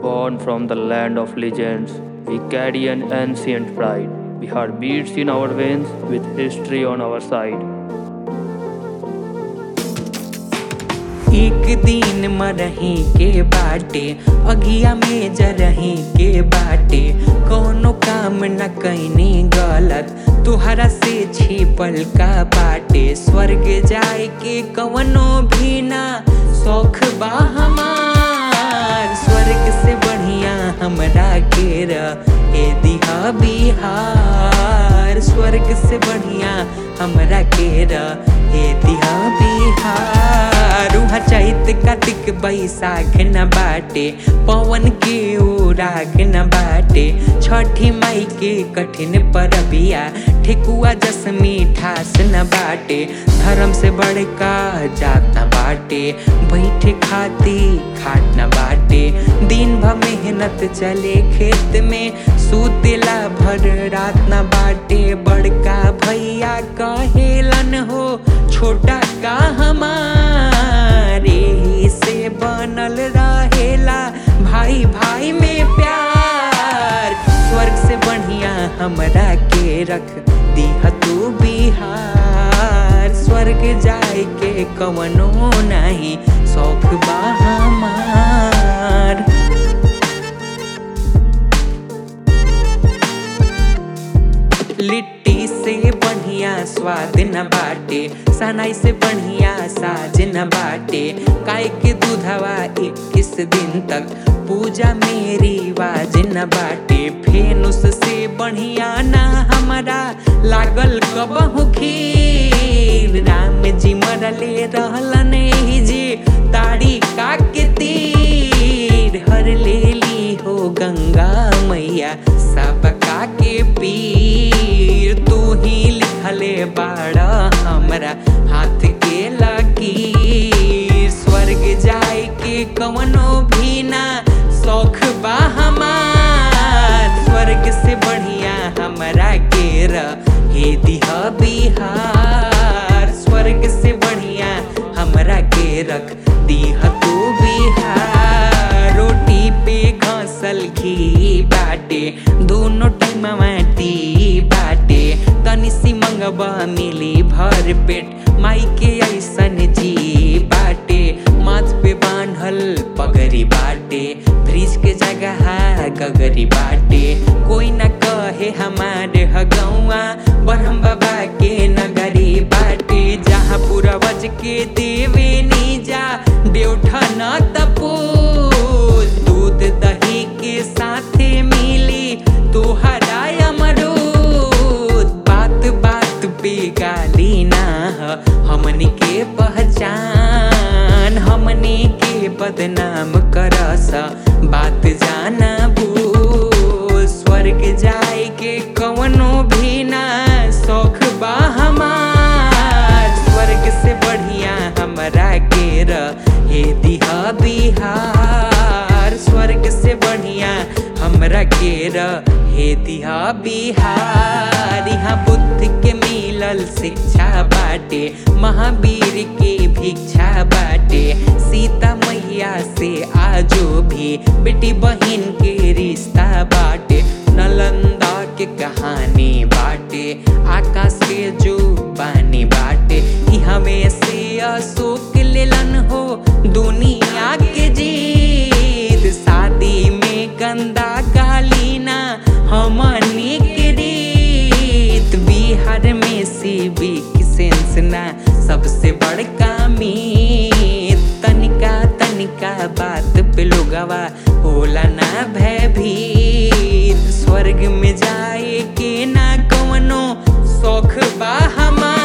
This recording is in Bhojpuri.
Born from the land of legends, we carry an ancient pride. We have beats in our veins with history on our side. एक दिन मरही के बाटे अगिया में जरही के बाटे कोनो काम न कैनी गलत तुहरा से छिपल का बाटे स्वर्ग जाए के कवनो भी ना शौख बा हमार स्वर्ग से बढ़िया हमरा के ए दिहा बिहार स्वर्ग से बढ़िया हमरा के ए दिहा बिहार उहाँ चैत कार्तिक बैसाख न बाटे पवन के ओराग न बाटे छठी माई के कठिन परबिया ठेकुआ जस मीठास न बाटे धर्म से बड़का जात न बाटे बैठे खाती खाट न बाटे दिन भर मेहनत चले खेत में सुतेला भर रात न बाटे बड़का भैया कहेलन हो छोटा का हमारे ही से बनल रहेला भाई भाई में प्यार स्वर्ग से बढ़िया हमरा के रख दिह तू बिहार स्वर्ग जाए के कवनो नहीं शौक बा हमार लिट्टी से बढ़िया स्वाद न बाटे सनाई से बढ़िया साज न बाटे काय के दूधवा इक्कीस दिन तक पूजा मेरी वाज न बाटे फेनुस से बढ़िया ना हमारा लागल कबहू खीर राम जी मरले रहलन ही जी ताड़ी का के तीर हर ले ली हो गंगा मैया सबका के पीर तू ही लिखले बाड़ा हमरा हाथ के लकीर स्वर्ग जाए के कवनो भी ना शौख बा हमार स्वर्ग से बढ़िया हमरा के हे दिह बिहार स्वर्ग से बढ़िया हमरा के रख दिह तू बिहार रोटी पे घसल घी बाटे दोनों टाइम माटी बाटे तनी सी मंगबा मिली भर पेट माई के ऐसन जी बाटे माथ पे बांधल पगरी बाटे फ्रिज के जगह गगरी बाटे कोई न कहे हमारे हगौआ ब्रह्म बाबा के नगरी बाटे जहाँ पूर्वज के देवे नीजा देवठा न तपोज दूध दही के साथे मिली तोहरा अमरूद बात बात पे गाली ना ह, हमनी के पहचान हमनी के बदनाम करस बात जाना भूल स्वर्ग जाए के कवनो भी ना शौख बा हमार स्वर्ग से बढ़िया हमरा के हे दिहा बिहार स्वर्ग से बढ़िया हमरा के हे दिहा बिहार यहाँ बुद्ध के मिलल शिक्षा बाटे महावीर के भिक्षा बाटे सीता मैया से आजो भी बेटी बहन के रिश्ता बाटे नलंदा के कहानी बाटे आकाश के जो पानी बाटे हमें से अशोक लेलन हो दुनिया के जीत शादी में गंदा गालीना हमनी के रीत बिहार में सिविक सेंस ना सबसे बड़का मीत तनिका तनिका बात पे लोगवा होला ना भयभीत स्वर्ग में जाए के ना कवनो शौख बा हमार